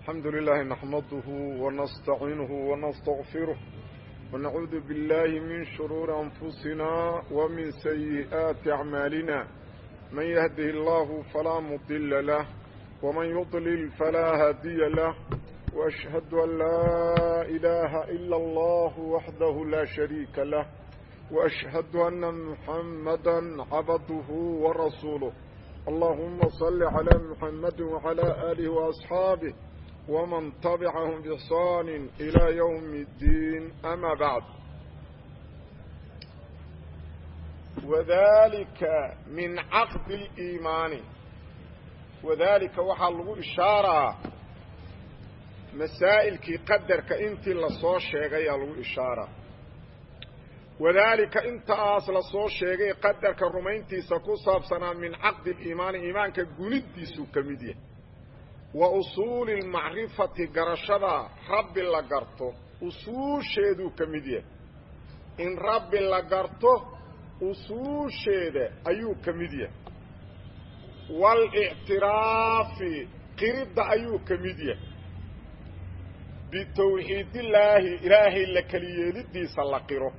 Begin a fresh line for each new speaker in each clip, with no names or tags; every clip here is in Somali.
الحمد لله نحمده ونستعينه ونستغفره ونعوذ بالله من شرور أنفسنا ومن سيئات أعمالنا من يهده الله فلا مضل له ومن يضلل فلا هادي له وأشهد أن لا إله إلا الله وحده لا شريك له وأشهد أن محمدا عبده ورسوله اللهم صل على محمد وعلى آله وأصحابه ومن تبعهم بإحسان إلى يوم الدين أما بعد وذلك من عقد الإيمان وذلك waxaa lagu ishaaraa masaa'ilkii qadarka intii lasoo sheegayaa lagu ishaaraa wadaalika intaas lasoo sheegay qadarka rumayntiisa ku saabsanaa min caqdi aliimaani iimaanka gunidiisuu ka mid yahay wa usuuli lmacrifati garashada rabbi la garto usuusheeduu ka mid yahay in rabbi la garto usuusheeda ayuu ka mid yahay waalictiraafi qiridda ayuu ka mid yahay bitawxiidillaahi ilaahay la keliyeelidiisa la qiro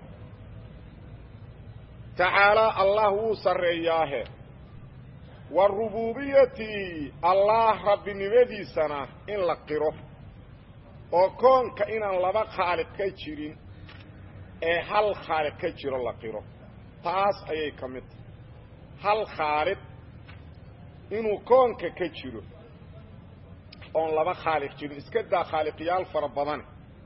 tacaalaa allah wuu sarreeyaahe wa rubuubiyati allah rabbinimadiisana in la qiro oo koonka inaan laba khaaliq ka jirin ee hal khaaliq ka jiro la qiro taas ayay ka mid tahay hal khaaliq inuu koonka ka jiro oon laba khaaliq jirin iska daa khaaliqyaal fara badane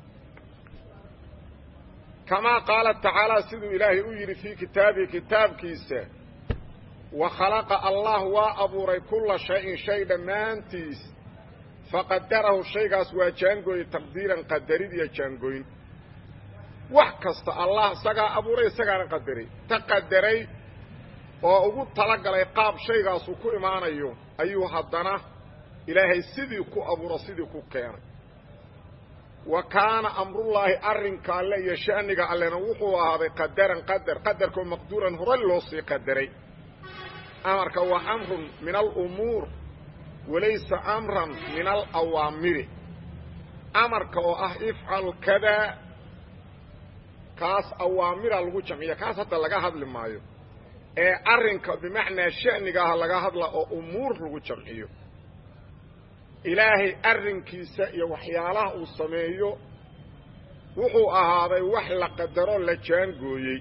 kamaa qaala tacaala siduu ilaahay u yidhi fii kitaabihi kitaabkiisa wa khalaqa allah waa abuuray kulla shay-in shay dhammaantiis faqadarahu shaygaas waa jaangooye taqdiiran qadarid iyo jaangooyn wax kasta allah isagaa abuuray isagaana qadaray ta qadaray oo ugu talagalay qaab shaygaasuu ku imaanayo ayuu haddana ilaahay sidii ku abuuro sidii ku keenay wa kaana amrullaahi arrinka alle iyo sha'niga allena wuxuu ahaaday qadaran qadar qadarkoo maqduuran horay loo sii qadaray amarka waa amrun min alumuur walaysa amran min alawaamiri amarka oo ah ifcal kadaa kaas awaamira lagu jamciya kaas hadda laga hadli maayo ee arrinka bimacnaa sha'niga ah laga hadla oo umuur lagu jamciyo ilaahay arrinkiisa iyo waxyaalaha uu sameeyo wuxuu ahaaday wax la qadaro la jaangooyey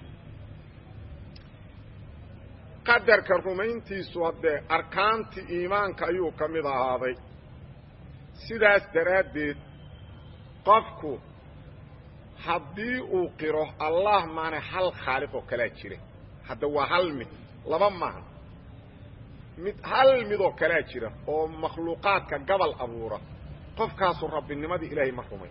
qadarka rumayntiisu haddee arkaantii iimaanka ayuu ka mid ahaaday sidaas daraaddeed qofku haddii uu qiro allah maana hal khaaliq oo kalaa jira hadda waa hal mid laba maaha mid hal midoo kalaa jira oo makhluuqaadka gabal abuura qofkaasu rabbinimadii ilaahay ma rumay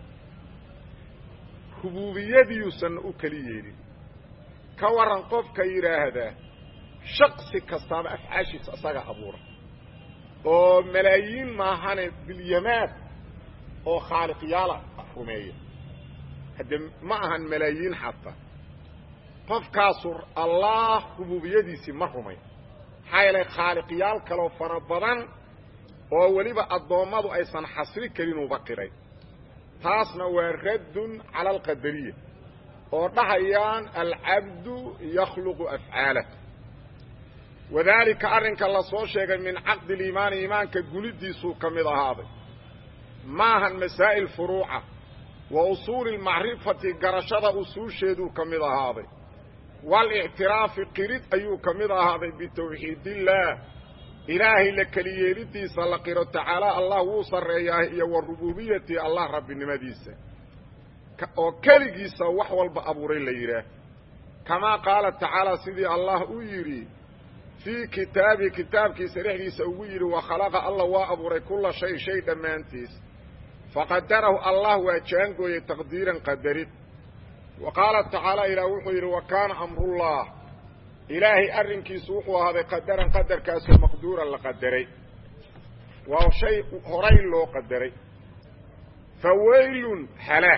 rubuubiyadiiuusanna u keli yeelin ka waran qofka yidhaahdaa shaksi kastaaba afcaashiisa isaga abuura oo malaayiin maahane bilyamaad oo khaaliqyaala rumeeya hadde ma ahan malaayiin xataa qofkaasu allah rubuubiyadiisii ma rumay maxaa yeelay khaaliqyaal kaloo fara badan oo weliba addoommadu aysan xasri kelinuuba qiray taasna waa raddun cala alqadariya oo dhahayaan alcabdu yakhluqu afcaalah wadaalika arrinka la soo sheegay min caqdi liimaani iimaanka gunidiisuu ka mid ahaaday maahan masaa'il furuuca wa usuuli lmacrifati garashada usuusheeduu ka mid ahaaday waalictiraafi qirid ayuu ka mid ahaaday bitawxiidillaah ilaahay la keliyeelidiisa la qiro tacaalaa allah wuu sarreeyaa iyo wa rubuubiyati allah rabbinimadiisa oo keligiisa wax walba abuuray la yidhaah kamaa qaala tacaala sidii allah u yidhi fii kitaabihi kitaabkiisa dhexdiisa ugu yidhi wa khalaqa allah waa abuuray kulla shay shay dhammaantiis faqadarahu allah waa jaangooyey taqdiiran qadarid wa qaala tacaala ilaah wuxuu yidhi wa kaana amrullah ilaahay arrinkiisu wuxuu ahaaday qadaran qadarkaasoo maqduuran la qadaray waa shay horay loo qadaray fa waylun halaag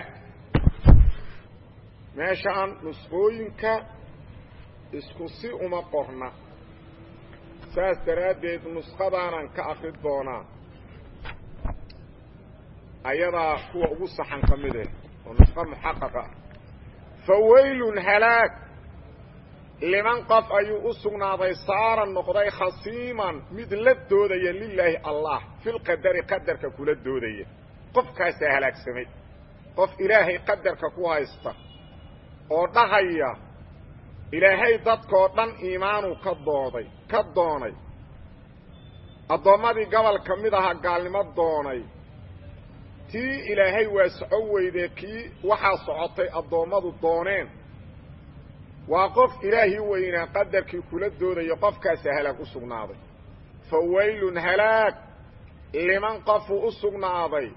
meeshaan nusqooyinka isku si uma qorna saas daraaddeed nusqadaanan ka akri doonaa ayadaa kuwa ugu saxan ka mid eh oo nusqo muxaqaqa ah fa waylun halaag liman qof ayuu u sugnaaday saara noqday khasiiman mid la doodaya lilaahi allah filqadari qadarka kula doodaya qofkaasaa halaagsamay qof ilaahay qadarka ku haysta oo dhahaya ilaahay dadkoo dhan iimaanuu ka dooday ka doonay addoommadii gobol ka mid aha gaalnimo doonay tii ilaahay waa soco weydee kii waxaa socotay addoommadu dooneen waa qof ilaahii weynaa qadarkii kula doodayo qofkaasa halaag u sugnaaday fa waylun halaag liman qofuu u sugnaaday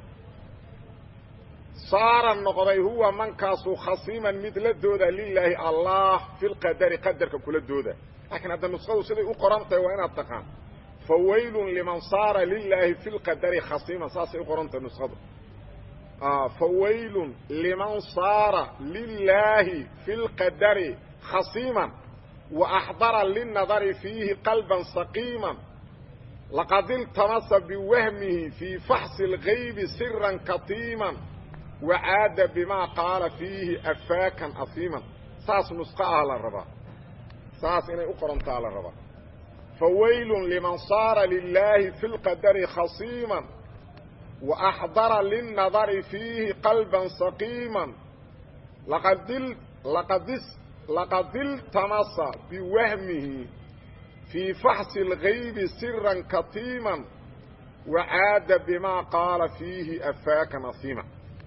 saara noqday huwa mankaasuu khasiiman mid la dooda lilaahi allah filqadari qadarka kula dooda laakiin hadda nuskhadu siday u qoran tahay waa inaad taqaan fa waylun liman saara lilaahi filqadari khasiiman saasay u qorantahay nuskhadu fa waylun liman saara lilaahi fi lqadari khasiiman wa axdara linadari fiihi qalban saqiiman laqad iltamasa biwahmihi fii faxsi اlgaybi siran katiiman wacaada bimaa qaala fiihi afaakan asiiman saas nusqo ah la rabaa saas inay u qorantaa la rabaa fa waylun liman saara lilaahi fi lqadari khasiiman wa axdara linnadari fiihi qalban saqiiman laqad iltamasa biwahmihi fii faxsi اlgaybi siran katiiman wacaada bimaa qaala fiihi afaakan asiiman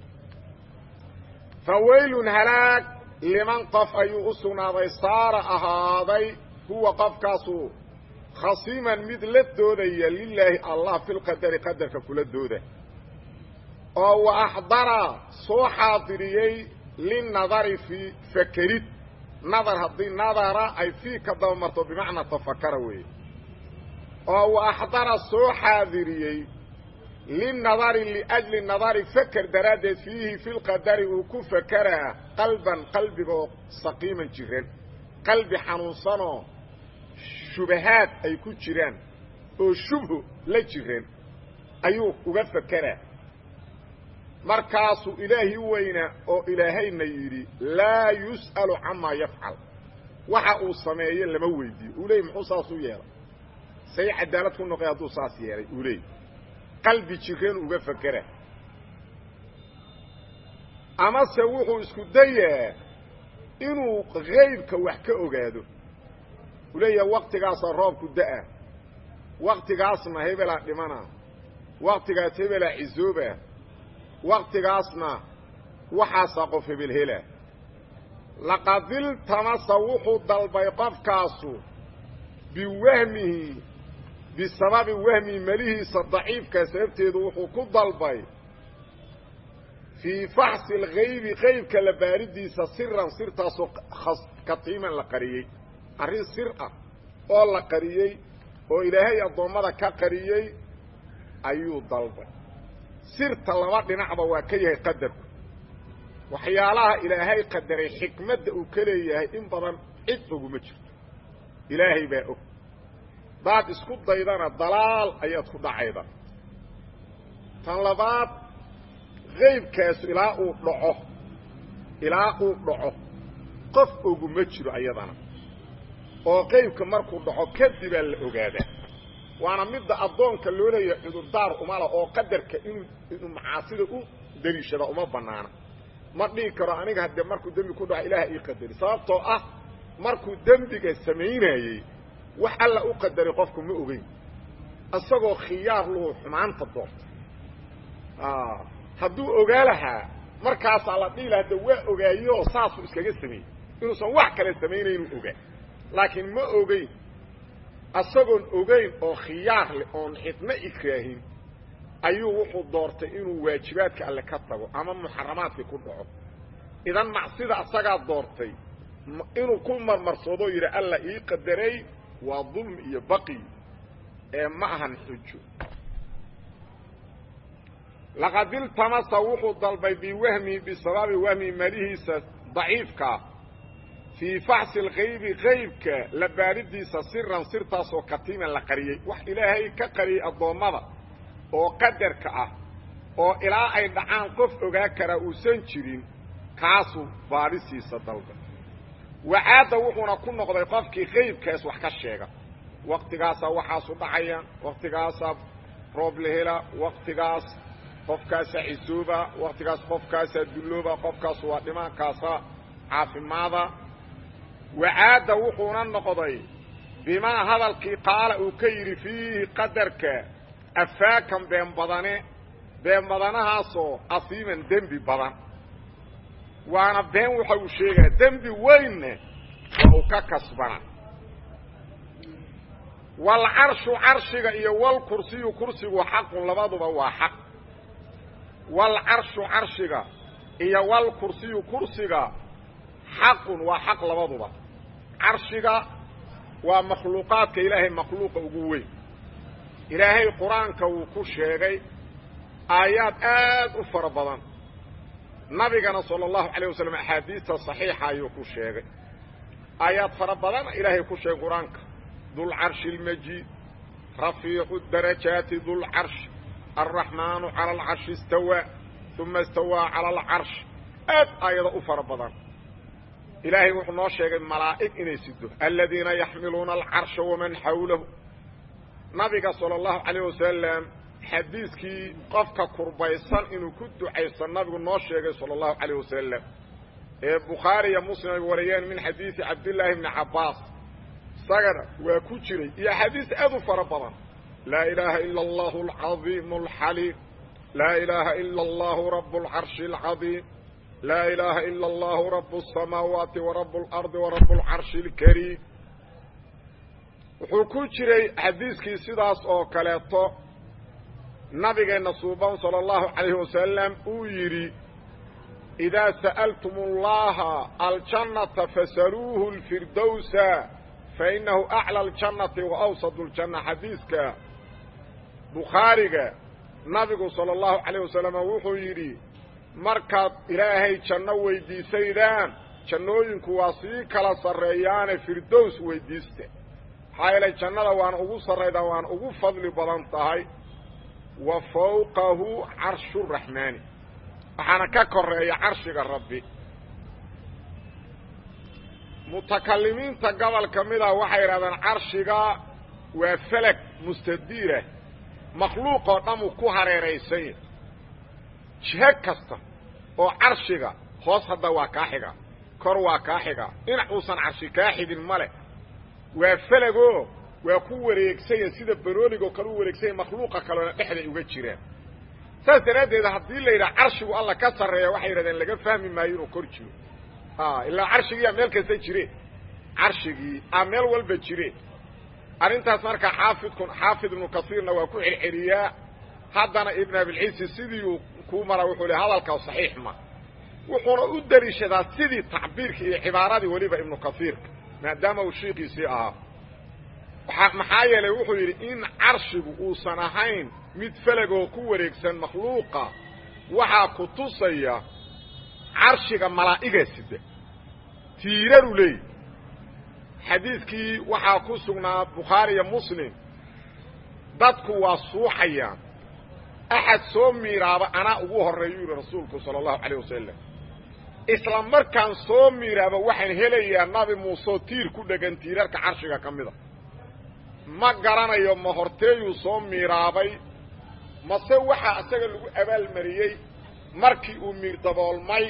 fa waylun halaag liman qof ayuu u sugnaaday saara ahaaday huwa qofkaasu khasiiman mid la doodaya lilaahi allah filqadari qadarka kula dooda oo wa axdara soo xaadiriyey linadari fii fakerid nadar haddii nadara ay fii ka daba marto bimacnaa tafakara weeye oo wa axdara soo xaadiriyey linadari liajli nadari faker daraaddeed fiihi filqadari uu ku fakeraa qalban qalbiga oo saqiiman jiran qalbi xanuunsanoo shubahaad ay ku jiraan oo shubhu la jiran ayuu uga fakeraa markaasuu ilaahi weynaa oo ilaahayna yidhi laa yus'alu camaa yafcal waxa uu sameeyo lama weydiiyo uu leey muxuu saas u yeelay say cadaalad ku noqoy hadduu saas yeelay uu leey qalbi jireen uga fakera amase wuxuu isku dayaa inuu haybka wax ka ogaado uu leeyaha waktigaasaa roobku da'a waktigaasna hebelaa dhimana waktigaas hebelaa cisooba waktigaasna waxaasaa qof hebel hela laqad iltamasa wuxuu dalbay qofkaasu biwahmihi bisababi wahmihi melihiisa daciifka sababteedu wuxuu ku dalbay fii faxsi algaybi qaybka la baaridiisa siran sirtaasoo katiiman la qariyey arrin sir ah oo la qariyey oo ilaahay addoommada ka qariyey ayuu dalbay sirta laba dhinacba waa ka yahay qadarku waxyaalaha ilaahay qadaray xikmadda uu ka leeyahay in badan cid oguma jirto ilaahay baa og daad isku daydana dalaal ayaad ku dhacayda tan labaad qaybkaasu ilaa uu dhaco ilaa uu dhaco qof oguma jiro ayadana oo qaybka markuu dhaco kadibaa la ogaadaa waana midda addoonka loo leeyahay cudurdaar umala oo qadarka inuu inuu macaasida u daliishada uma banaana ma dhihi karo aniga haddee markuu dembi ku dhaco ilaah ii qadari sababtoo ah markuu dembiga samaynayey wax alla u qadaray qofku ma ogeyn isagoo khiyaar luhu xumaanta doorta hadduu ogaa lahaa markaasaa la dhihi laha de waa ogaayeoo saasuu iskaga sameeyey inuusan wax kale samaynaynu ogaa laakiin ma ogeyn isagoon ogeyn oo khiyaar leh oon xidno ikraahin ayuu wuxuu doortay inuu waajibaadka alle ka tago ama muxaramaadkii ku dhaco idan macsida asagaa doortay inuu ku marmarsoodoo yidhi alla ii qadaray waa dulmi iyo baqi ee ma ahan xujo laqad iltamasa wuxuu dalbay biwahmihi bisababi wahmihi malihiisa daciifkaa fii faxsi alkaybi kaybka la baaridiisa siran sirtaasoo katiiman la qariyey wax ilaahay ka qariyey addoommada oo qadarka ah oo ilaa ay dhacaan qof ogaa karaa uusan jirin kaasuu baadhisiisa dalba wacaadda wuxuuna ku noqday qofkii qaybkaas wax ka sheega waktigaasaa waxaasu dhacayaan waktigaasaa roob la hela waktigaas qofkaasaa cisooba waktigaas qofkaasaa dullooba qofkaas waa dhimaankaasaa caafimaada wacaadda wuxuuna noqday bimaa hadalkii qaala uu ka yidhi fiihi qadarka afaakan been badane been badanahaasoo asiiman dembi badan waana been waxa uu sheegaya dembi weynne waa uu ka kasbana waalcarshu carshiga iyo walkursiyu kursigu xaqun labaduba waa xaq waalcarshu carshiga iyo walkursiyu kursiga xaqun waa xaq labaduba carshiga waa makhluuqaadka ilaahay makhluuqa ugu weyn ilaahay qur-aanka wuu ku sheegay aayaad aad u fara badan nabigana sala allahu calayh wasalam axaadiista saxiixa ayuu ku sheegay aayaad fara badana ilaahay ku sheegay qur-aanka dulcarshi almajiid rafiicu darajaati dulcarshi alraxmaanu cala alcarshi istawaa uma istawaa cala alcarsh aad aayado u fara badan ilaahay wuxuu noo sheegay malaa'ig inay sido aladiina yaxmiluuna alcarsha waman xawlahu nabiga sala allahu calayh wasalam xadiiskii qofka kurbaysan inuu ku ducaysto nabigu noo sheegay sala allahu calayh wasalam ee bukhaari iyo muslim ay wariyeen min xadiidi cabdillaahi bni cabbaas isagana waa ku jiray iyo axaadiis aad u fara badan laa ilaaha ila allahu alcadiimu alxaliim laa ilaaha ila allahu rabu alcarshi alcadiim laa ilaaha ila allahu rabu asamaawaati wa rabu alardi wa rabu alcarshi alkariim wuxuu ku jiray xadiiskii sidaas oo kaleeto nabigeenna suuban sala allahu calayhi wasalam uu yidhi idaa sa'altum allaha aljannata fasaluuhu lfirdowsa fainahu aclى اljannati wa awsad اljanna xadiiska bukhaariga nabigu salى اllahu calayh wasalam wuxuu yidhi markaad ilaahay janno weydiisaydaan jannooyinku waa sii kala sarreeyaane firdows weydiista maxaa yeelay jannada waan ugu sarraydaa waan ugu fadli badan tahay wa fawqahu carshu raxmaani waxaana ka koreeya carshiga rabbi mutakalimiinta gobol ka mida waxay yidhahdeen carshiga waa felag mustadiirah makhluuqoo dhamuu ku hareeraysanya jiho kasta oo carshiga hoos hadda waa kaa xiga kor waa kaa xiga dhinac uusan carshi kaa xigin male waa felagoo waa ku wareegsanya sida baroonigo kale u wareegsanya makhluuqa kaleona dhexday uga jiraan saas daraaddeed haddii la yidhaha carshigu alla ka sarreeya waxay yidhahdeen laga fahmi maayo inuu kor jiro ilaa carshigiiyaa meel kasta jire carshigii a meel walba jire arrintaas markaa xaafidku xaafid ibnu kasiirna waa ku celceliyaa haddana ibn abilciisi sidii uu kuu mara wuxuu le hadalkaa saxiix ma wuxuuna u daliishadaa sidii tacbiirka iyo cibaaradii weliba ibnu kasiirka maadaama uu shiikiisii ahaa maxaa yeelay wuxuu yidhi in carshigu uusan ahayn mid felagoo ku wareegsan makhluuqa waxaa ku tusaya carshiga malaa'iga sida tiiraru leeyi xadiidkii waxaa ku sugnaa bukhaari iyo muslim dadku waa suuxayaan axad soo miiraaba anaa ugu horreeyu yidhi rasuulku sala allahu calayh wasalam isla markaan soo miiraaba waxaan helayaa nabi muuseoo tiir ku dhegan tiirarka carshiga ka mida ma garanayo ma horteeyuu soo miiraabay mase waxaa isaga lagu abaalmariyey markii uu miir daboolmay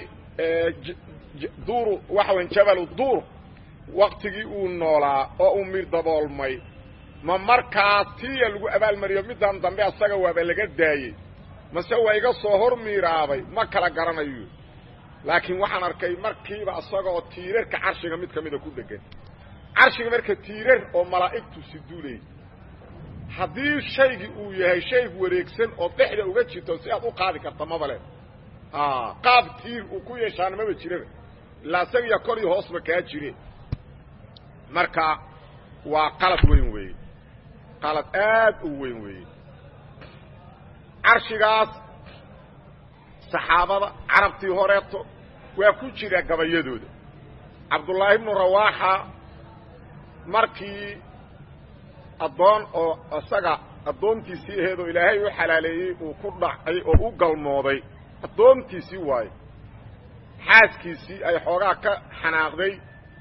duuru waxa weyn jabalu duur waktigii uu noolaa oo uu miir daboolmay ma markaa tiya lagu abaalmariyo middan dambe asaga waaba laga daayey mase waa iga soo hor miiraabay ma kala garanayo laakiin waxaan arkay markiiba isagaoo tiirarka carshiga mid ka mida ku dhegan carshiga marka tiirar oo malaa'igtu siduulay haddii shaygii uu yahay shay wareegsan oo dhexda uga jirto si aad u qaadi karta mabale qaab tiir uu ku yeeshaana maba jiraba ilaa isagiya kor iyo hoosba kaa jire marka waa qalad weyn weeye qalad aad u weyn weeye carshigaas saxaabada carabtii horeeto waa ku jira gabayadooda cabdullaahi ibnu rawaaxa markii addoon oo isaga addoontiisii aheedoo ilaahay u xalaaleeyey uu ku dhacay oo u galmooday addoontiisii waaye xaaskiisii ay xoogaa ka xanaaqday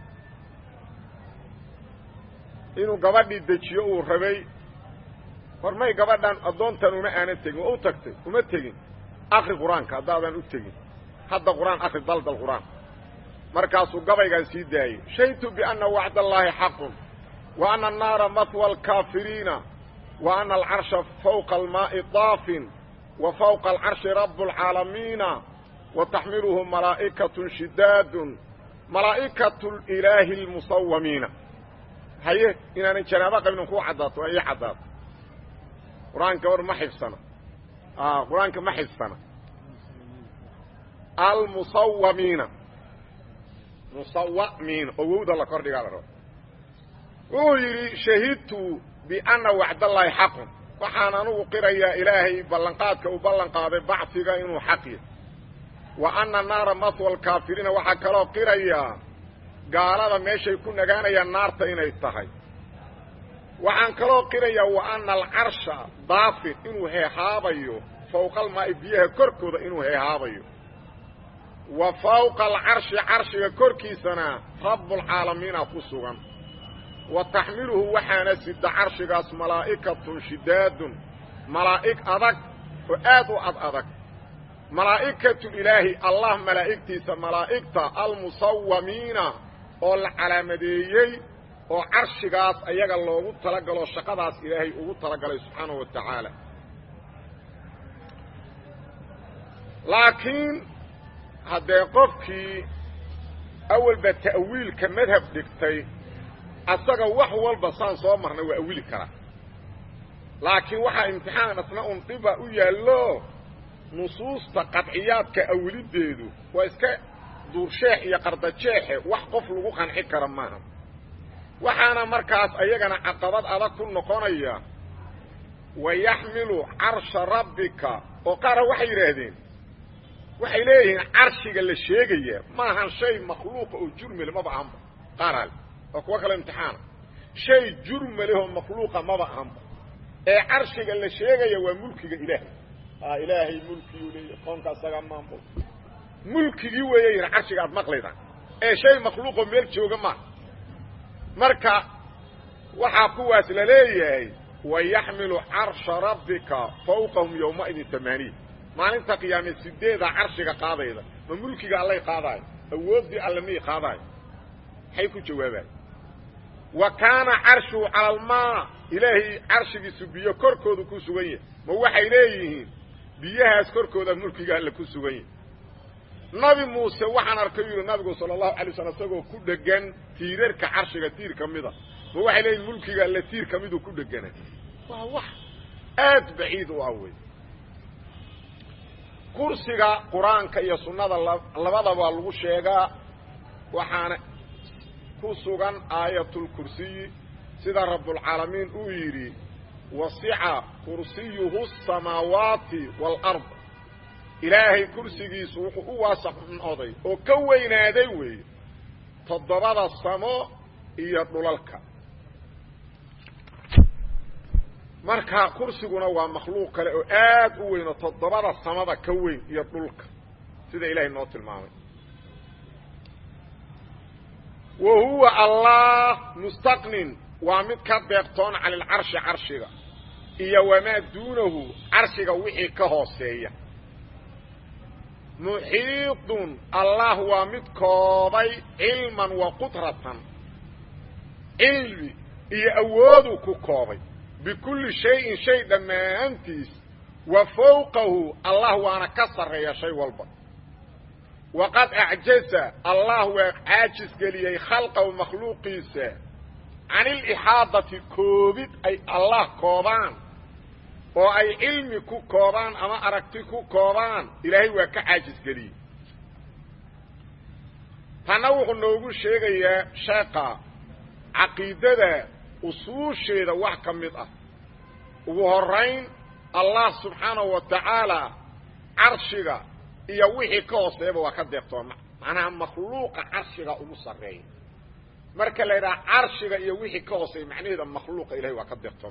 inuu gabadhii dejiyo uu rabay war may gabadhan addoontan uma aana tegin waa u tagtay uma tegin akri qur-aanka haddaadan u tegin hadda qur-aan akri daldal qur-aan markaasuu gabaygan sii daayey shahidtu bianna wacd allaahi xaqun wa ana annaara matwa alkaafiriina wa ana alcarsha fawqa almaa'i daafin wa fawqa alcarshi rabu alcaalamiina wa taxmiluhu malaa'ikatun shidaadun malaa'ikatu ilaahi almusawamiina haye inaanan janaabo qabnin kuu caddaato waa ii caddaato qur-aanka war ma xifsana qur-aanka ma xifsana almusawamiina musawamiina oo wowda la kordhigaa la rabo wuxuu yidhi shahidtu bianna wacdallaahi xaqun waxaan anugu qirayaa ilaahay ballanqaadka uu ballan qaaday bacfiga inuu xaq yahy wa anna naara mahwa alkaafiriina waxaa kaloo qirayaa gaalada meeshay ku nagaanayaan naarta inay tahay waxaan kaloo qirayaa wa anna alcarsha daafin inuu heehaabayo fawqa almaa'i biyaha korkooda inuu heehaabayo wa fawqa alcarshi carshiga korkiisana rabbulcaalamiina ku sugan wa taxmiluhu waxaana sida carshigaas malaa'ikatun shidaadun malaa'ig adag oo aad u ad adag malaa'ikatu ilaahi allah malaa'igtiisa malaa'igta almusawamiina oo la calaamadeeyey oo carshigaas ayaga loogu talagalo shaqadaas ilaahay ugu talagalay subxaanahu wa tacaala laakiin haddee qofkii awalba ta'wiilka madhab dhigtay asaga wax walba saan soo marnay waa awili karaa laakiin waxaa imtixaan asna un dhiba u yaallo nusuusta qadciyaadka awiliddeedu waa iska duursheex iyo qardajeexe wax qof lagu qanci kara maaha waxaana markaas ayagana caqabad adag ku noqonaya wa yaxmilu carsha rabbika oo qaara waxay yidhaahdeen waxay leeyihiin carshiga la sheegaya maahan shay makhluuqa oo jurmale maba ahanba qaaraale waa kuwo kale imtixaana shay jurmalehoo makhluuqa maba ahanba ee carshiga la sheegaya waa mulkiga ilaahay a ilaahay mulkiyuu leeya qoonka asaga maamul mulkigii weeye yidhi carshiga aad maqlayda ee shay makhluuqoo meel jooga maaha marka waxaa kuwaas la leeyahay wa yaxmilu carsha rabbika fawqahum yowmaidin tamaaniya maalinta qiyaame sideeda carshiga qaadayda ma mulkiga allay qaadaayo awooddii alle miyay qaadaayo maxay ku jawaabaay wa kaana carshuhu cala almaa ilaahay carshigiisu biyo korkooda ku sugan yahay ma waxay leeyihiin biyahaas korkooda mulkiga alle ku sugan yahay nabi muuse waxaan arkay yidhi nabigu sala allahu alay slam isagoo ku dhegan tiirarka carshiga tiir ka mida ma waxay leeyihin mulkiga alle tiir ka miduu ku dhegana waa wax aad baciid u ah wey kursiga qur-aanka iyo sunnada labadaba lagu sheegaa waxaana ku sugan aayatulkursiyi sida rabbulcaalamiin uu yidhi wasica kursiyuhu asamaawaati waalard ilaahay kursigiisu wuxuu u waasac noqday oo ka weynaaday weeye toddobada samo iyo dhulalka marka kursiguna waa makhluuq kale oo aad u weyn oo toddobada samada ka weyn iyo dhulka sida ilaahay noo tilmaamay wa huwa allah mustaqnin waa mid ka deeqtoon cala alcarshi carshiga iyo wamaa duunahu carshiga wixii ka hooseeya muxiidun allah waa mid koobay cilman wa qudratan cilmi iyo awoodu ku koobay bikulli shayin shay dhammaantiis wa fawqahu allah waana ka sarreeya shay walba waqad acjaza allah waa caajis geliyey khalqahu makhluuqiisa can ilixaadati koobid ay allah koobaan oo ay cilmi ku koobaan ama aragti ku koobaan ilaahay waa ka caajis geliyey tanna wuxuu noogu sheegayaa sheeqa caqiidada usuusheeda wax ka mid ah ugu horayn allah subxaanahu wa tacaala carshiga iyo wixii ka hooseeyaba waa ka deeqtooma macnaha makhluuqa carshiga ugu sarreeya marka la yidhaha carshiga iyo wixii ka hooseeya macnaheeda makhluuqa ilahay waa ka deeqtoomaa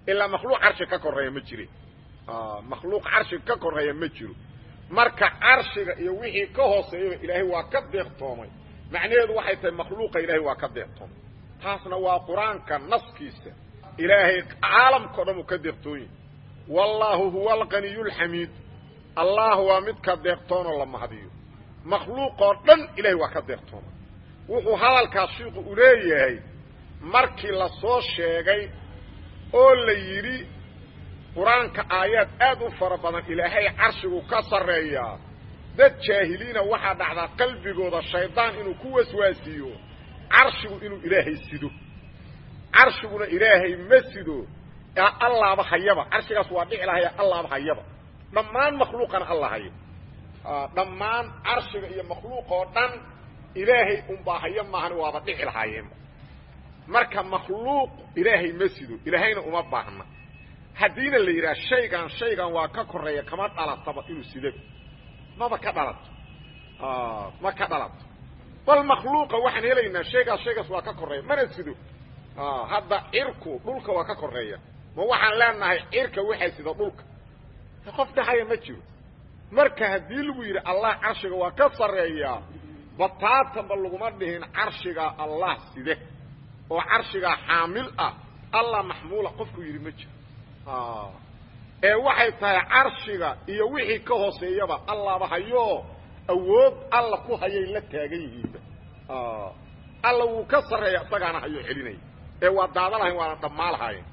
ilaa makhluuq carshi ka koreeya ma jire makhluuq carshiga ka koreeya ma jiro marka carshiga iyo wixii ka hooseeyaba ilaahay waa ka deeqtoomay macnaheedu waxay tahay makhluuqa ilaahay waa ka deeqtoomay taasna waa qur-aanka naskiisa ilaahay caalamkao dhan uu ka deeqtoonya wallaahu huwa alqaniyu lxamiid allah waa midka deeqtoonoo la mahadiyo makhluuqoo dhan ilahay waa ka deeqtoomay wuxuu hadalkaas shiiku u leeyahay markii la soo sheegay oo la yidhi qur-aanka aayaad aad u fara badan ilaahay carshigu ka sarreeyaa dad jaahiliina waxaa dhacdaa qalbigooda shaydaan inuu ku waswaasiiyo carshigu inuu ilaahay sido carshiguna ilaahay ma sido allaaba hayaba carshigaas waa dhici lahaya allaaba hayaba dhammaan makhluuqana alla haya dhammaan carshiga iyo makhluuqoo dhan ilaahay unbaa haya maahan waaba dhici lahaayeenba marka makhluuq ilaahay ma sido ilaahayna uma baahna haddiina la yidhaha shaygan shaygan waa ka koreeya kama dhalataba inuu sidaba maba ka dhalato ma ka dhalato bal makhluuqa waxaan helaynaa shaygaas shaygaas waa ka koreeya mana sido hadda cirku dhulka waa ka koreeya ma waxaan leenahay cirka waxay sida dhulka qof dhahaya ma jiro marka haddii lagu yidhi allah carshiga waa ka sarreeyaa bataatanba laguma dhihin carshigaa allah side oo carshigaa xaamil ah allah maxmuula qofku yidhi ma jiro ee waxay tahay carshiga iyo wixii ka hooseeyaba allaba hayoo awood alla ku hayay la taagan yihiinba alla wuu ka sarreeya isagaana hayoo celinaya ee waa daada lahayn waana dhammaa lahaayeen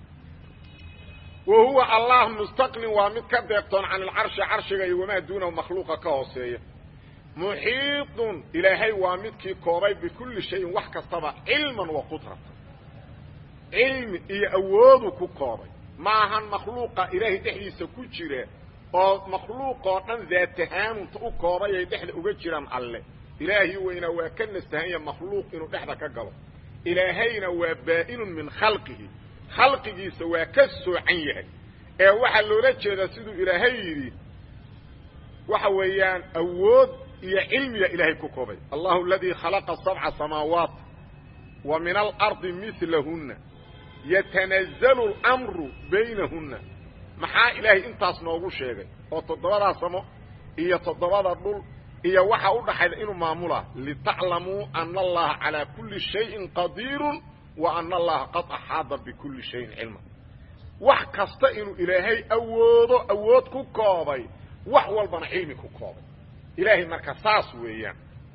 wa huwa allah mustaqnin waa mid ka deeqtoon can ilcarshi carshiga iyo wamaa duunahu makhluuqa ka hooseeya muxiidun ilaahay waa midkii koobay bikulli shayin wax kastaba cilman wa qudratan cilmi iyo awoodu ku koobay maahan makhluuqa ilaahay dhexdiisa ku jira oo makhluuqoo dhan daatahaanunta u koobay ay dhexda uga jiraan alle ilaahi weynaa waa ka nastahanya makhluuq inuu dhexda ka galo ilaahayna waa baa'inun min khalqihi khalqigiisa waa ka soocan yahay ee waxaa loola jeedaa siduu ilaahay yidhi waxa weeyaan awood iyo cilmiga ilaahay ku koobay allahu aladii khalaqa sabca samaawaat wa min alardi milahunna yatanazzalu alamru baynahunna maxaa ilaahay intaas noogu sheegay oo toddobadaa samo iyo toddobada dhul iyo waxa u dhaxayda inuu maamula litaclamuu ana allaha calaa kulli shayin qadiirun wa ana allaha qad axaada bikulli shayin cilma wax kasta inuu ilaahay awoodo awood ku koobay wax walbana cilmi ku koobay ilaahay marka saas weeyaan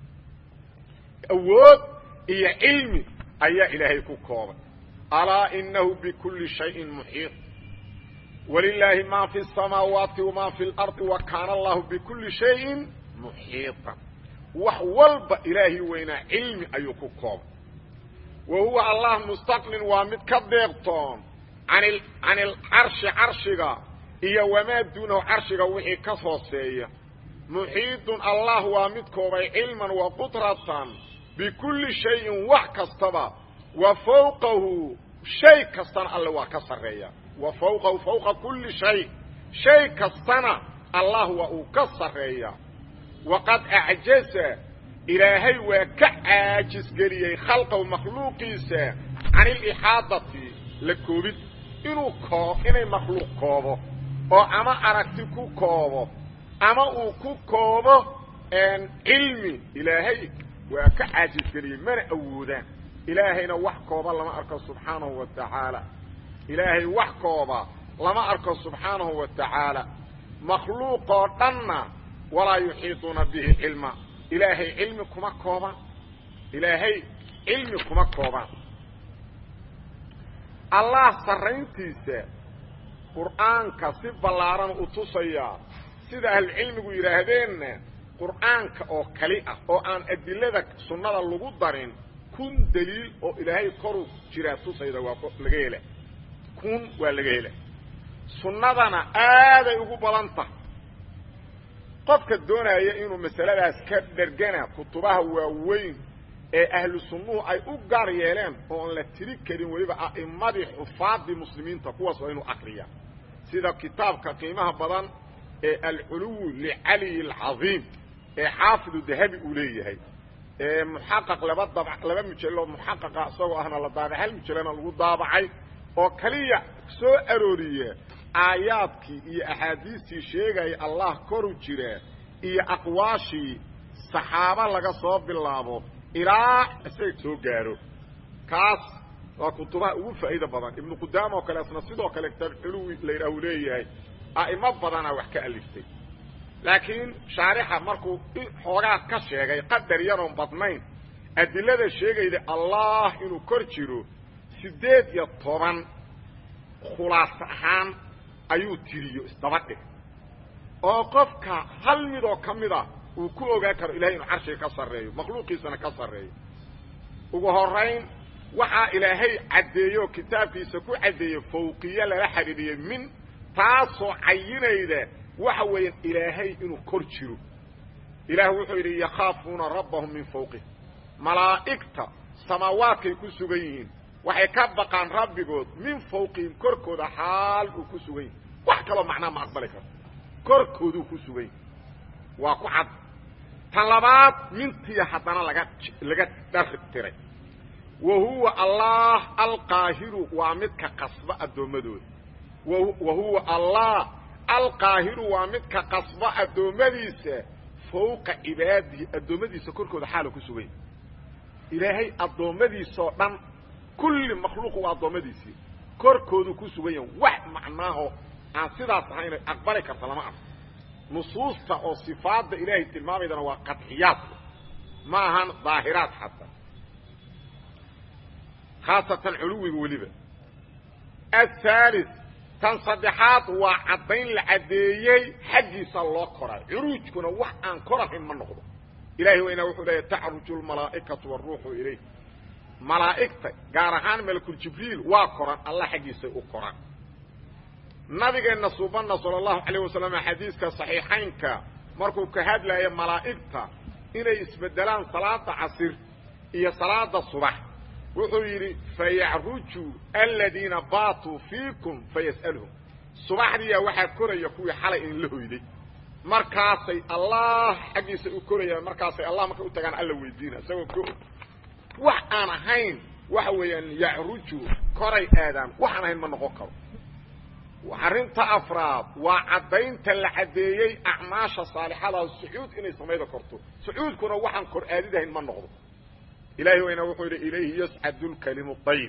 awood iyo cilmi ayaa ilaahay ku koobay alaa inahu bikulli shayin muxiiط walilaahi ma fi الsamaawaati wama fi اlardi wa kaana allahu bikulli shayin muxiiطan wax walba ilaahi weynaa cilmi ayuu ku koobay wa huwa allah mustaqnin waa mid ka deeqtoon an can ilcarshi carshiga iyo wamaa duunahu carshiga wixii ka hooseeya muxiidun allah waa mid koobay cilman wa qudratan bikulli shayin wax kastaba wa fawqahu shay kastana alle waa ka sarreeya wa fawqahu fawqa kulli shay shay kastana allah waa uu ka sarreeyaa waqad acjaza ilaahay waa ka caajisgeliyey khalqahu makhluuqiisa can ilixaadati la koobid inuu koo inay makhluuq koobo oo ama aragti ku koobo ama uu ku koobo cilmi ilaahay waa ka caajisgeliyey mana awoodaan ilaahayna wax kooba lama arko subxaanahu wa tacaala ilaahay wax kooba lama arko subxaanahu wa tacaala makhluuqoo dhanna walaa yuxiiطuuna bihi cilma ilaahay cilmi kuma koobaan ilaahay cilmi kuma koobaan allah sarrayntiisa qur'aanka si ballaaran u tusayaa sida ahlucilmigu yidhaahdeenna qur'aanka oo kali ah oo aan adilada sunnada lagu darin kun daliil oo ilaahay koru jiraa tusayda waa laga hela kun waa laga hela sunnadana aaday ugu badan tahay qofka doonaya inuu masaladaas ka dhergana kutubaha waaweyn ee ahlu sunnuhu ay u gaar yeeleen oon la tiri karin weliba a'immadii xufaadii muslimiinta kuwaas waa inuu akriya sida kitaabka qiimaha badan ee alculuwu licaliyi alcadiim ee xaafidu dahabi uu leeyahay ee muxaqaq laba dab laba mujallo muxaqaqa isagoo ahna la daabacay hal mujallana lagu daabacay oo kaliya soo arooriya aayaadkii iyo axaadiistii sheegaya allah koru jira iyo aqwaashii saxaabo laga soo bilaabo ilaa isaga soo gaaro kaas waa kutubaha ugu faa'iida badan ibnu qudaama oo kale asna sidoo kale kitaab culuwi la yidhaah uu leeyahay a'imo badanaa wax ka aliftay laakiin shaarixa markuu xoogaa ka sheegay qadar yaroon badnayn adilada sheegayda allah inuu kor jiro siddeed iyo toban khulaas ahaan ayuu tiriyo isdaba dhig oo qofka hal midoo ka mida uu ku ogaan karo ilahay inuu carshiga ka sarreeyo makhluuqiisana ka sarreeyo ugu horayn waxaa ilaahay caddeeyo kitaabkiisa ku caddeeye fawqiye lala xidhiidhiyey min taasoo cayinayda waxa weeyaan ilaahay inuu kor jiro ilaah wuxuu yidhi yakhaafuuna rabbahum min fawqih malaa'igta samaawaadkay ku sugan yihiin waxay ka baqaan rabbigood min fawqihim korkooda xaal uu ku sugan yihin wax kaloo macnaa ma aqbali karo korkooduu ku sugan yihi waa ku cad tan labaad mintiya haddana laga laga dhar tiray wa huwa allah alqaahiru waa midka qasba addoommadooda wa huwa allah alqaahiru waa midka qasba addoommadiisa fawqa cibaadihi addoommadiisa korkooda xaala ku sugan yahi ilaahay addoommadiisoo dhan kulli makhluuq waa addoommadiisii korkoodu ku sugan yahan wax macnaaho aan sidaas ahayn aqbali karta lama arko nusuusta oo sifaadda ilaahay tilmaamaydana waa qadxiyaadka ma ahan daahiraad xataa khaasatan culuwiga weliba athaalis tan saddexaad waa caddayn la caddeeyey xaggiisa loo koray curuujkuna wax aan korahayn ma noqdo ilahay waynaa wuxuu leeya tacruju lmalaa'ikatu waruuxu ilayh malaa'igta gaar ahaan malakuljibriil waa koran allah xaggiisay u koraan nabigeenna suubanna sala allahu calayh wasalam xadiiska saxiixaynka markuu ka hadlaya malaa'igta inay isbeddelaan salaada casir iyo salaada subax wuxuu yidhi fayacruju aladiina baatuu fiikum fayas'aluhum subaxdiiyaa waxaa koraya kuwii xalay in la hoyday markaasay allah xaggiisa u korayaan markaasay allah markay u tagaan alla weydiina isagoo ko wax aan ahayn waxa weeyaan yacruju koray aadaan waxaan ahayn ma noqon karo arrinta afraad waa caddaynta la caddeeyey acmaasha saalixadaha sucuud inay samayda korto sucuudkuna waxaan kor aadidahayn ma noqdo ilahay wayna wuxuu yidhi ilayhi yascadu lkalimu dayib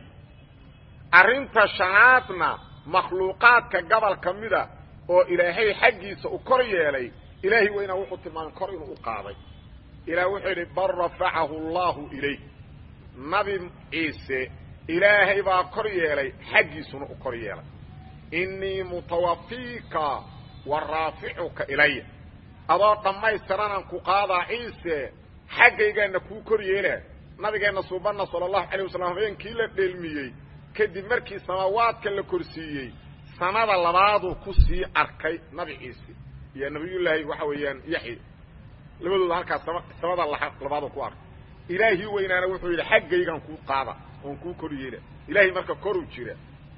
arrinta shanaadna makhluuqaadka gobol ka mida oo ilaahay xaggiisa u kor yeelay ilaahay wayna wuxuu tilmaamay kor inuu u qaaday ilaah wuxuu yidhi bal rafacahu allahu ilayh nabi ciise ilaahay baa kor yeelay xaggiisuna u kor yeelay innii mutawafiika wa raaficuka ilaya adoo dhammaystiranaan ku qaadaa ciise xaggaygaana kuu kor yeelaa nabigeenna suubanna sala allahu calayh wasalam habeenkii la dheelmiyey kadib markii samaawaadka la korsiiyey sanada labaaduu ku sii arkay nabi ciise iyo nabiyullaahi waxa weeyaan yaxya labadooda halkaas samada labaaduu ku arkay ilaahii weynaana wuxuu yidhi xaggaygaan kuu qaada oon kuu kor yeela ilaahay marka koruu jira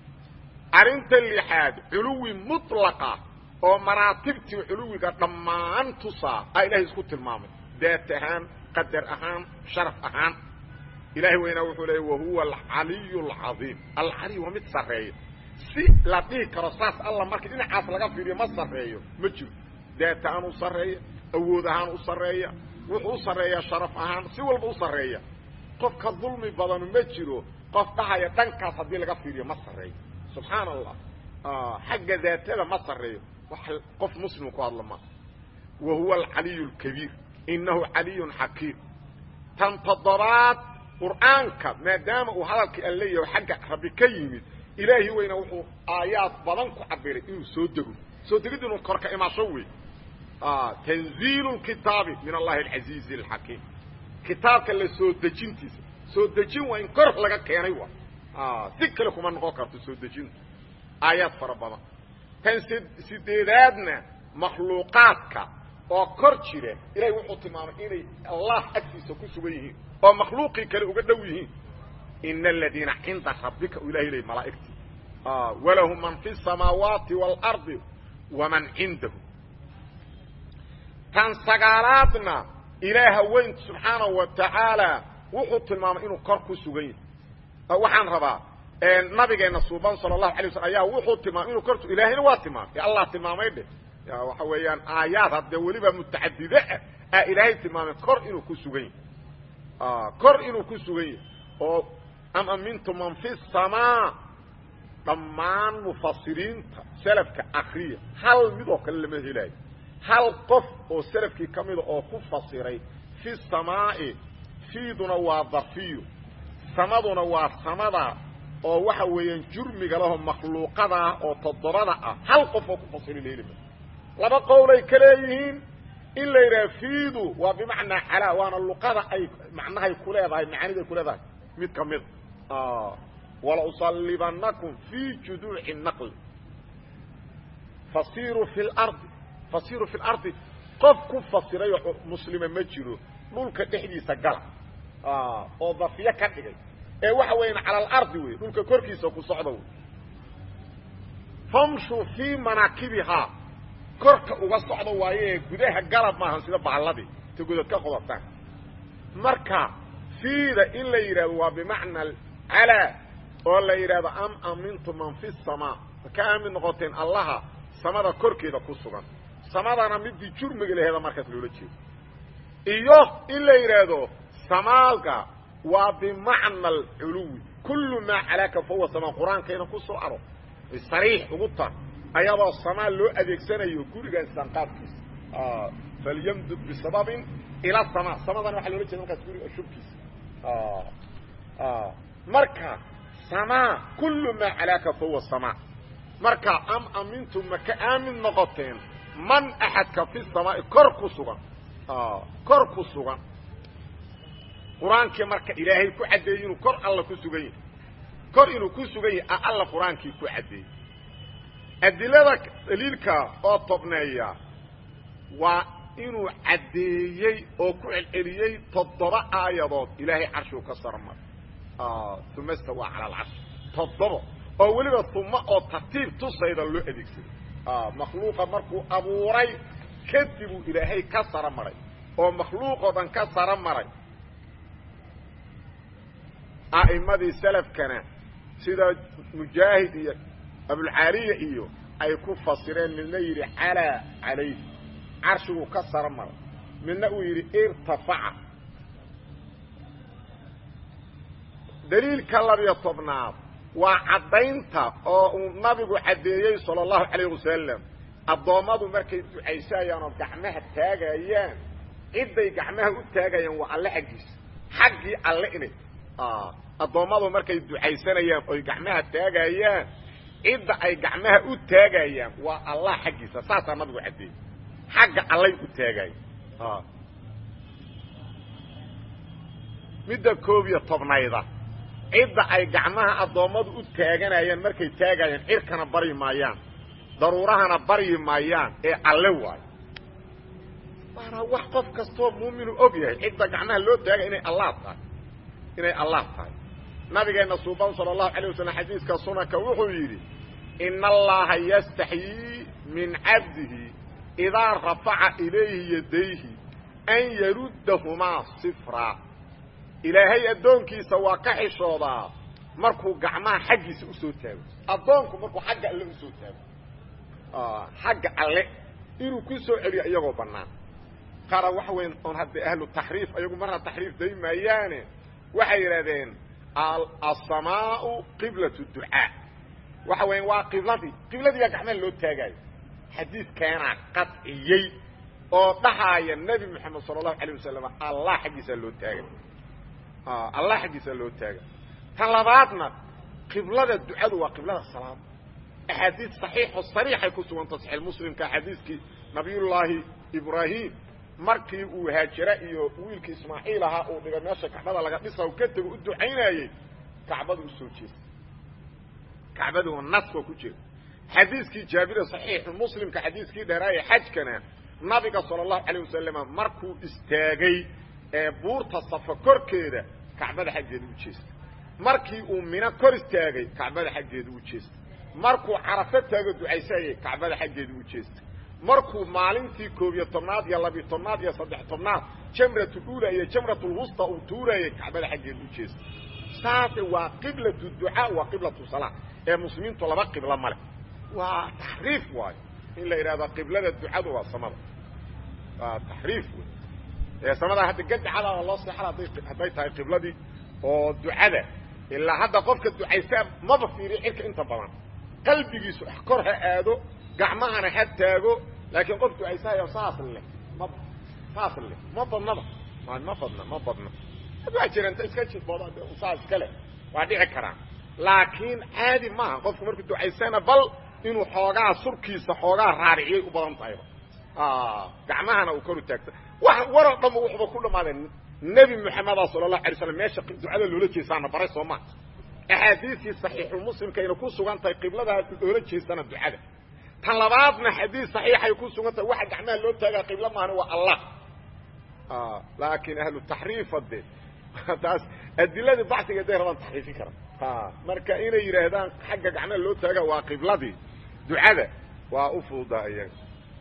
arrinta lixaad culuwi mutlaqa oo maraatibtii culuwiga dhammaan tusaa a ilahay isku tilmaamay daat ahaan qadar ahaan sharaf ahaan ilahay weynaa wuxuu leeya wahuwa alcaliyu alcadiim alcaliy waa mid sarreeya si la dhihi karo saas alla markii dhinacaas laga fiiriyo ma sarreeyo ma jiro daat ahaan u sarreeya awood ahaan u sarreeya wuxuu u sarreeyaa sharaf ahaan si walba u sarreeya qofka dulmi badanu ma jiro qof dhahaya dhankaas haddii laga fiiriyo ma sarreeyo subxaana allah xagga daatada ma sarreeyo wax qof muslim ku hadla ma wa huwa alcaliyu alkabiir innahu caliyun xakiim tan toddobaad qur'aanka maadaama uu hadalkii aan leeyahay xagga rabbi ka yimid ilaahi weyna wuxuu aayaad badan ku cabiray inuu soo dego soo degid inuu korka imaasho wey tanziilu lkitaabi min allahi alcasiizi alxakiim kitaabka la soo dejintiisa soo dejin waa in kor laga keenay wa si kale kuma noqon karto soo dejintu aayaad fara badan tan sideedaadna makhluuqaadka oo kor jira ilahay wuxuu tilmaamay inay allah agtiisa ku sugan yihiin oo makhluuqii kale uga dhow yihiin ina aladiina cinda rabbika u ilahay ley malaa'igtii walahu man fi الsamaawaati wاlardi waman cindahu tan sagaalaadna ilaaha weyn subxaanahu wa tacaala wuxuu tilmaamay inuu kor ku sugan yahay waxaan rabaa nabigeena suuban sala allahu alay waslm ayaa wuxuu tilmaamay inuu kortu ilaahayna waa tilmaamay allah tilmaamay dhe waxa weeyaan aayaad haddee weliba mutacadide ah aa ilaahay tilmaamay kor inuu ku sugan yahy kor inuu ku sugan yahay oo am amintu man fi samaa dhammaan mufasiriinta selafka akriya hal mid oo kale lama helaayo hal qof oo selafkii ka mida oo ku fasiray fi samaa'i fiiduna waa dafiyo samaduna waa samada oo waxa weeyaan jurmiga laho makhluuqada ah oo toddobada ah hal qof oo ku fasiri leelima laba qowlay ka leeyihiin in la yidhaha fiidu waa bimacnaa calaa waana luqada ay macnahay ku leedahay macaaniday ku leedahay mid ka mid walausalibanakum fii juduuci naqli fasiiruu fi lardi fasiiruu fi lardi qof ku fasirayoo muslima ma jiro dhulka dhexdiisa gala oo dafiyo ka dhigay ee waxa weeyaan cala alardi wey dhulka korkiisa ku socda wey famshuu fii manaakibihaa korka uga socda waayo ee gudaha galab maahan sida baalladii ta godad ka qodataan marka fiida in la yidhahdo waa bimacna calaa oo la yidhahdo am amintu man fi samaa ma ka aamin noqoteen allaha samada korkeeda ku sugan samadana midii jurmiga laheeda markaas loola jeedo iyo in la yidhaahdo samaaga waa bimacna alculuwi kullu maa calaaka fahuwa samaa qur-aankayna ku soo aro sariix ugu tar ayadoo samaa loo adeegsanayo gurigan sanqaadkiisa falyamdud bisababin ila samaa samadana waxaa loola jeeda markaas guriga shubkiisa marka samaa kullu maa calaaka fahuwa samaa marka am amintum ma ka aamin noqoteen man axadka fi samaa'i kor ku sugan kor ku sugan qur-aankii marka ilaahay ku caddeeyey inuu kor alla ku sugan yahay kor inuu ku sugan yahay a alla qur-aankii ku caddeeyey adilada daliilka oo tobneeya waa inuu caddeeyey oo ku celceliyey toddoba aayadood ilaahay carshigu ka sarmar uma stawaa cala alcarshi toddoba oo weliba uma oo tartiib tusayda loo adeegsaday makhluuqa markuu abuuray kadibuu ilaahay ka saro maray oo makhluuqoo dhan ka saro maray a'immadii salafkana sida mujaahid iyo abulcaaliya iyo ay ku fasireen midna yidhi calaa calayhi carshiguu ka saro maray midna uu yidhi irtafaca daliilka labiyo tobnaad waa caddaynta oo uu nabigu caddeeyey sala allahu calayh wasalam addoommadu markay ducaysayaan oo gacmaha taagayaan cidday gacmaha u taagayaan waa alle xaggiisa xaggii alle inay addoommadu markay ducaysanayaan oy gacmaha taagayaan cidda ay gacmaha u taagayaan waa allah xaggiisa saasaa nabigu caddeeyey xagga allay u taagayan midda koob iyo tobnayda cidda ay gacmaha addoommadu u taaganayaan markay taagayaan cirkana baryi maayaan daruurahana baryi maayaan ee alle waayo waana wax qof kastoo muuminu og yahay cidda gacmaha loo taagay inay allah tahay inay allah tahay nabigeenna suuban sala allahu alay wasalam xadiiska sunanka wuxuu yidhi ina allaha yastaxyii min cabdihi idaa rafaca ilayhi yadayhi an yaruddahumaa sifraa ilaahay addoonkiisa waa ka xishoodaa markuu gacmaha xaggiisa usoo taago addoonku markuu xagga alle usoo taago xagga alle inuu ku soo celiyo iyagoo bannaan qaara waxa weyn oon hadda ahlu taxriif ayagu marna taxriif day maayaane waxay yidhahdeen asamaau qiblat ducaa waxa weya waa qibladii qibladiigaa gacmaha loo taagaayo xadiidkaanaa qadciyey oo dhahaaya nebi moxamed sala allahu alayh wasalam allah xaggiisaa loo taagay allah xaggiisaa loo taagay tan labaadna qiblada ducadu waa qiblada salaada axaadiis saxiixo sariixay ku suganta saxiix muslimka xadiiskii nabiyullaahi ibraahim markii uu haajira iyo wiilkii ismaaciil ahaa uu dhigay meesha kacbada laga dhisa ka tego u ducaynayey kacbadu usoo jeesta kacbadu naskoo ku jira xadiiskii jaabire saxiixu muslimka xadiiskii dheeraaye xajkana nabiga sala allahu calayh wasalama markuu istaagay ee buurta safa korkeeda kacbada xaggeeda u jeesta markii uu mino kor istaagay kacbada xaggeeda u jeesta markuu carafo taago ducaysayay kacbada xaggeeda u jeesta markuu maalintii koob iyo tobnaad iyo labiyo tobnaad iyo saddex tobnaad jamratuluula iyo jamratulwusta uu tuurayay kacbada xaggeeda u jeesta saase waa qiblatu ducaa waa qiblatu salaa ee muslimiintu laba qiblo ma leh waa taxriif waayo in la yidhahdo qiblada ducadu waa samada waa taxriif wey ee samada hadda gadacadaaba loo seexala hadday hadday tahay qibladii oo ducada ilaa hadda qofka ducaysaa maba fiiriyo cirka inta badan qalbigiisu kor ha aado gacmahana ha taago laakiin qof ducaysahayo saas leh ma saas leh ma badnaba ma badna ma badna waa jira inta iska jidbooda saas iskale waa dhici karaan laakiin caadi maaha qofku markuu ducaysana bal inuu xoogaa surkiisa xoogaa raariciyay u badan tahayba gacmahana uu kor u taagta wax waroo dhanba wuxuba ku dhammaadeen nebi moxameda sala allahu alay slam meesha ducada loola jeesaana baray soo maa axaadiistii saxiixulmuslimkayna ku sugan tahay qibladaa loola jeesana ducada tan labaadna xadiis saxiixay ku sugan tahay waxa gacmaha loo taagaa qibla maahana waa allah laakiin ahlu taxriifa de taas adiladii bacsiga day rabaan taxriifin kara marka inay yidhaahdaan xagga gacmaha loo taaga waa qibladii ducada waa u fududaa iyaga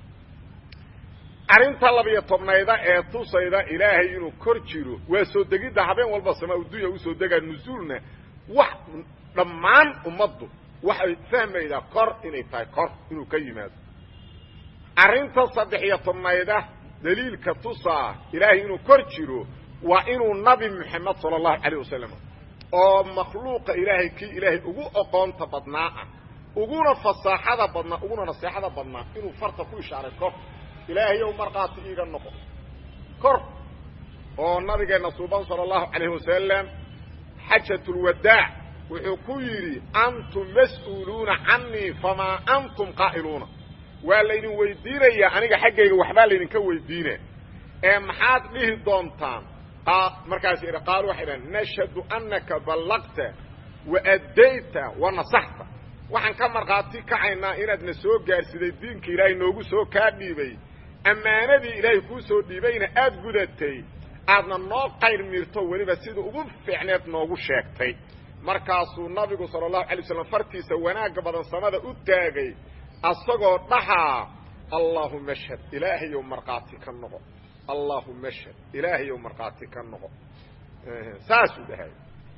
arrinta labiyo tobnayda ee tusayda ilaahay inuu kor jiro waa soo degidda habeen walba samaa udunya usoo degaa nusuulna wax dhammaan ummaddu waxay fahmaydaa kor inay tahay kor inuu ka yimaado arrinta saddex iyo tobnayda daliilka tusaa ilaahay inuu kor jiro waa inuu nabi moxamed sala allahu calayh wasalam oo makhluuqa ilaahay kii ilaahay ugu oqoonta badnaa ah uguna fasaaxada badnaa uguna naseexada badnaa inuu farta ku ishaaray kor ilaahayow markhaati iiga noqo kor oo nabigeenna suuban sala allahu calayh wasalam xajatulwadaac wuxuu ku yidhi antum mas'uuluuna canii famaa antum qaa'iluuna waa laydin weydiinayaa aniga xaggayga waxbaa laydinka weydiina ee maxaad dhihi doontaan markaas idhi qaalu waxay dhahan nashhadu annaka ballaqta wa addayta wa nasaxta waxaan ka markhaati kacaynaa inaadna soo gaarsiday diinka ilaahay noogu soo kaa dhiibay ammaanadii ilaahay kuu soo dhiibayna aad gudatay aadna noo qayr miirto weliba sida ugu fiicneed noogu sheegtay markaasuu nabigu sala allahu alay waslam fartiisa wanaagga badan samada u taagay asagoo dhahaa allaahuma ashhad ilaahayow markhaati ka noqo allaahuma ashhad ilaahayow markhaati ka noqo saasuu dhahay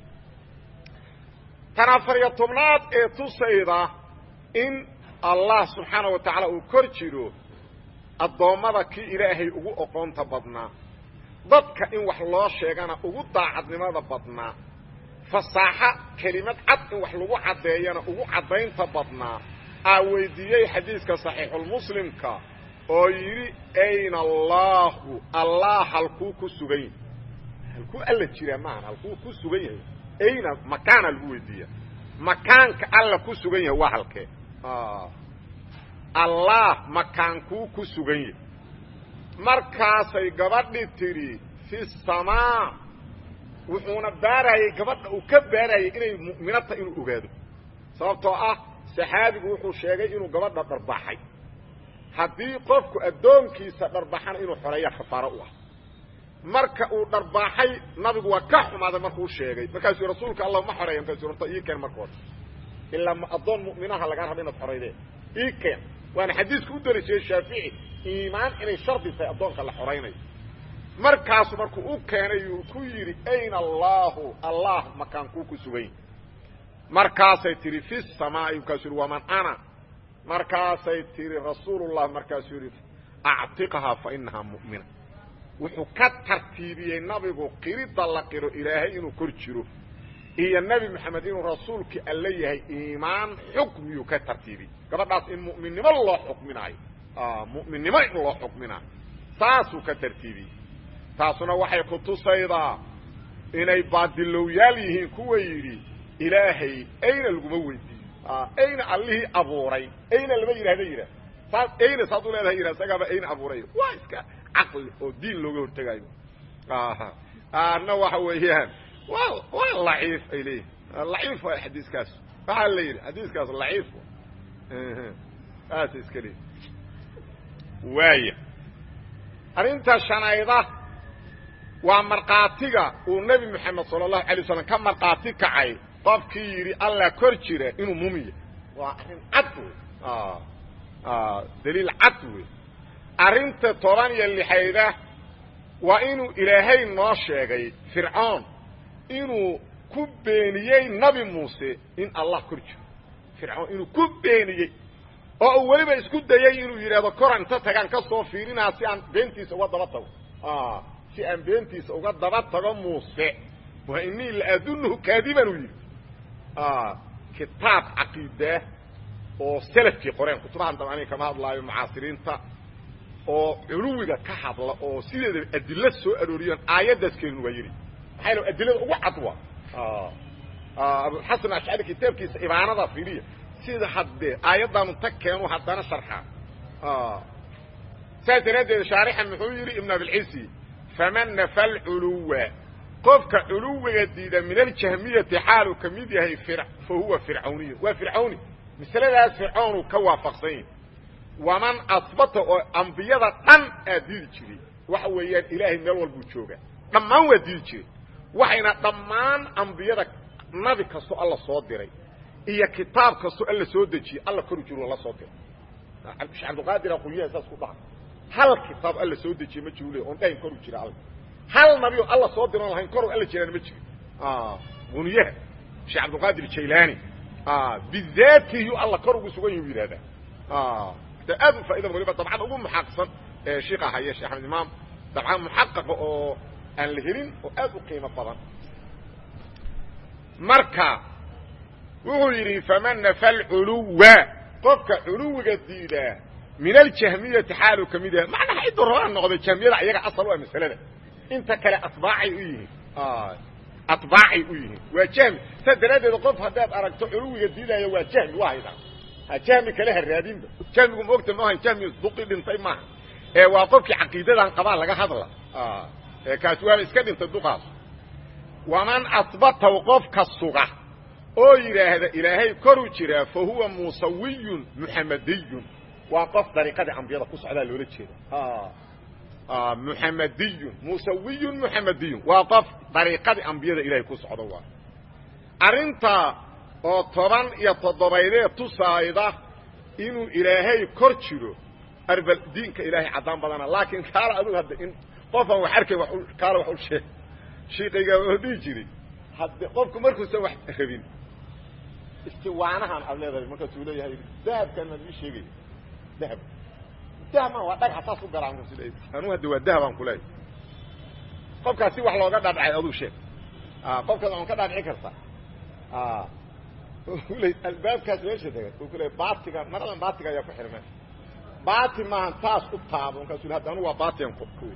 tan afariyo tobnaad ee tusayda in allah subxaana wa tacaala uu kor jiro addoommada kii ilaahay ugu oqoonta badnaa dadka in wax loo sheegana ugu daacadnimada badnaa fasaaxo kelimad cad in wax lagu caddeeyana ugu caddaynta badnaa aa weydiiyey xadiiska saxiixulmuslimka oo yidhi ayna allaahu allah halkuu ku sugan yahay halkuu alla jiraa maahan halkuu ku sugan yahay ayna makaana lagu weydiiya makaanka alla ku sugan yahay waa halkee allah makaankuu ku sugan yahay markaasay gabadhi tidhi fi samaa wuxuuna baarayey gabadha uu ka baarayay inay mu'mino tahay inuu ogaado sababtoo ah saxaabigu wuxuu sheegay inuu gabadha dharbaaxay haddii qofku addoonkiisa dharbaxana inuu xoreeya kafaaro u ah marka uu dharbaaxay nabigu waa ka xumaaday markuu sheegay markaasuu rasuulka allah ma xoreeya markaasuu horta ii keen marka hore ilaa addoon mu'minaha lagaa raba inaad xoraydeen ii keen waana xadiisku u daliishayey shaafici iimaan inay shardi tahay addoonka la xoraynayo markaasu markuu u keenay uu ku yidhi ayna allaahu allah makaankuu ku sugan markaasay tihi fi samaa'i markaasuu yihi waman ana markaasay tihi rasuulullah markaasuu yidhi actiqhaa fa inahaa mu'mina wuxuu ka tartiibiyey nabigu qiridda la qiro ilaahay inuu kor jiro iyo nebi moxamed inuu rasuulkii alle yahay iimaan xukmiyuu ka tartiibiyey gabadhaas in mu'minnimo loo xukminaayo mu'minnimo in loo xukminaayo saasuu ka tartiibiyey taasuna waxay ku tusaydaa inay baadilowyaal yihiin kuwa yidhi ilaahay ayna laguma weydiiyo ayna allihii abuuray ayna lama yidhahda yidhah saas ayna saad u leedahay yidhah isagaaba ayna abuuray waa iska caqli oo diin looga hortegayo ana waxa weeyaan waa waa laciif ay leeyihin laciif waay xadiiskaas waxaa la yidhi xadiiskaas laciif saasa iska leeyi waaya arrinta shanayda waa markhaatiga uu nebi moxamed sala allahu alay waslam ka markhaati kacay qofkii yidhi allah kor jira inuu mumiya waa arrin cad wey daliil cad wey arrinta toban iyo lixayda waa inuu ilaahay noo sheegay fircoon inuu ku beeniyey nabi muuse in allah kor jiro fircoon inuu ku beeniyey oo uu weliba isku dayey inuu yidhaahdo koran inta tagaan ka soo fiirinaa si aan beentiisa uga daba tago si aan beentiisa uga daba tago muuse wa inii la adunuhu kaadiban uu yidhi kitaab caqiidaah oo selafkii qoreen kutubahan daba aniga kama hadlaayo mucaasiriinta oo culuwiga ka hadla oo sideeda adilo soo arooriyaan aayaddaas keenin waa yidhi maxaa yal adilada ugu cad waa abulxasan ashcari kitaabkiisa ibaanada fiiriya sida haddee aayaddaanu tag keenu haddana sharxaa saas daraaddeed shaarixa muxuu yidhi ibn abilcisi faman nafa alculuwa qofka culuwiga diida min aljahmiyati xaaluu ka mid yahay fa huwa fircawniy waa fircawni masaladaas fircoonu ka waafaqsan yahi waman asbata oo ambiyada dhan aa diidi jiray waxa weeyaan ilaahay meel walbuu joogaa dhammaan waa diidi jiray waxayna dhammaan ambiyada nabi kastoo alla soo diray iyo kitaab kastoo alla soo dejiyey alla koru jiru la soo diray shee cabdiqaadir aqulyaha saas ku dhaca hal kitaab alla soo dejiyey ma jiru le oon dhahayn koru jira alla hal nabi oo alla soo diroon lahayn koru alla jiraan ma jiro muniyaha sheekh cabdiqaadir jaylaani bidaatihi alla kor ugu sugan yahu yidhahdaa aad u faaida waliba dabcada ugu muxaqsan ee shiika haya shee axmed imaam dabca muxaqaqa oo aan la helin oo aad u qiimo badan marka wuxuu yidhi faman nafa alculuwa qofka culuwiga diidaa min aljahmiyati xaaluu ka mid yahay macnaha ciddu rabaa noqday jahmiyada ayaga asal u ah masalada inta kale atbaacay u yihiin atbaacay u yihiin waa jahmi saas daraaddeed qof haddaad aragto culuwiga diidaayo waa jahmi waa haydaa jahmi kale ha raadinba jahmigu maogta maaha jahmi duqi dhintay maaha ee waa qofkii caqiidadan qabaa laga hadla kaasi waaba iska dhintay duqaas waman asbataw qofka suga oo yidhaahda ilaahay koru jiraa fa huwa musawiyun muxamadiyun waa qof dariiqadii ambiyada ku socdaa loola jeeda muxamadiyun musawiyun muxamadiyun waa qof dariiqadii ambiyada ilaahay ku socda waa arrinta oo toban iyo toddobaydee tusaayda inuu ilaahay kor jiro arbal diinka ilaahay caddaan badana laakiin kaala adug hadda in qofaan wax arkay wa kaala wax u sheeg shiikayga oo dhihi jiray hadde qofku markuusan wax rabin istiwaanahan aad leedahay markaasuu leeyahay dahabkan maad ii sheegaya dahab dahab ma waa dhagaxa saas u garaa markaas anuu hadda waa dahabaan kuleeyahy qofkaas si wax looga dhaadhacay aduu sheeg qofkaas aan ka dhaadhici karta le albaabkaas meesha dega u ku leey baatiga maradan baatiga ayaa ku xihan meesha baati maahan taas u taabo markaasu hadda anu waa baatigan kuwi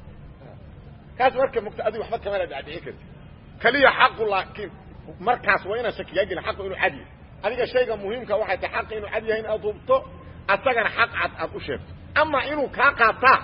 kaas marka mugta adiga waxba kamana dhaadhici karti kaliya xaqu laakiin markaas waa inaan shakigaa gelin xaqu inuu cad yahay adiga shayga muhiimka waxay tahay xaqa inuu cad yahay in aad hubto asagana xaq cad aad u sheegto ama inuu kaa qaataa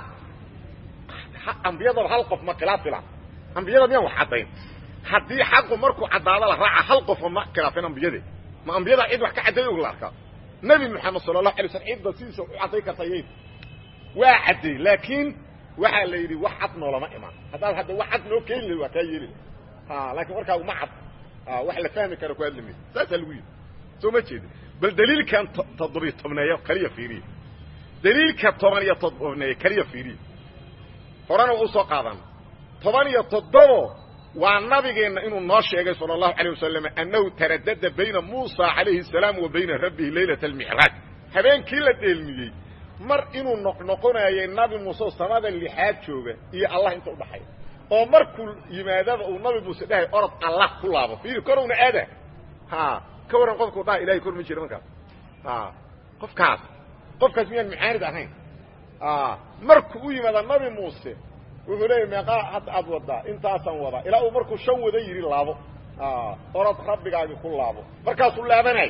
ambiyadaba hal qof ma khilaafila ambiyada miyaan wax caddayn haddii xaqu markuu caddaado la raaca hal qofa ma khilaafin ambiyade ma ambiyada cid wax ka cadday og la arkaa nebi moxamed sala allahu alay slam cidda sidiisa u cadday karta yayd waa cadday laakiin waxaa la yidhi wax cad noolama imaan haddaad hadda wax cad noo keeni lahi waa kaa yeeli laakiin markaa uma cad wax la fahmi karo ku hadlami saasaa lagu yidhi soo ma jeedi bal daliilkan toddobiyo tobneeyo kaliya fiiriya daliilka toban iyo todobneeyo kaliya fiiriya horena waa usoo qaadan toban iyo toddobo waa nabigeenna inuu noo sheegay sala allahu alayh wasalam annahu taradada bayna muusa calayhi salaam wa bayna rabbihi laylata almicraaj habeenkii la dheelmiyey mar inuu noqnoqonayay nabi muuse oo samada lixaad jooga iyo allah inta udhaxaya oo markuu yimaadaba uu nabi muuse dhahay orod allah ku laabo fiiri korowna aada ha ka warran qofkuu dhaha ilahay kor ma jira markaas a qofkaas qofkaas miyaan mucaanid ahayn markuu u yimaada nabi muuse wuxuu leeyahy meeqaa hadda aad wadaa intaasaan wadaa ilaa uu markuu shan wada yidhi laabo orod rabbigaagi ku laabo markaasuu laabanay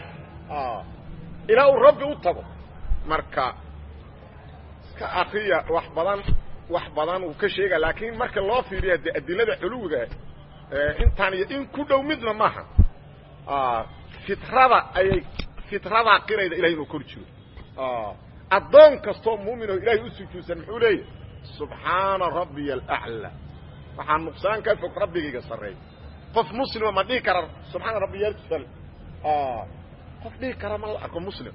ilaa uu rabbi u tago marka iska akriya wax badan wax badan uu ka sheega laakiin marka loo fiiriya de adilada culuwiga intaan iyo in ku dhow midna maaha fitrada ayay fitradaa qirayda ilahay inuu kor jiro addoon kastoo muuminoo ilaahay u sujuudsan muxuu leeyahy subxaana rabbiya alaclى waxaa nuqsaan ka fog rabbigayga sarreey qof muslima ma dhihi kara subxaana rabbiya asfal qof dhihi kara ma la arko muslim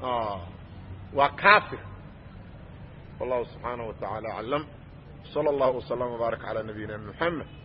waa kaafir wallahu subxaanaه wa taعalى aclam slى اllah وsلم وbaarak عalى nabiyina mحamed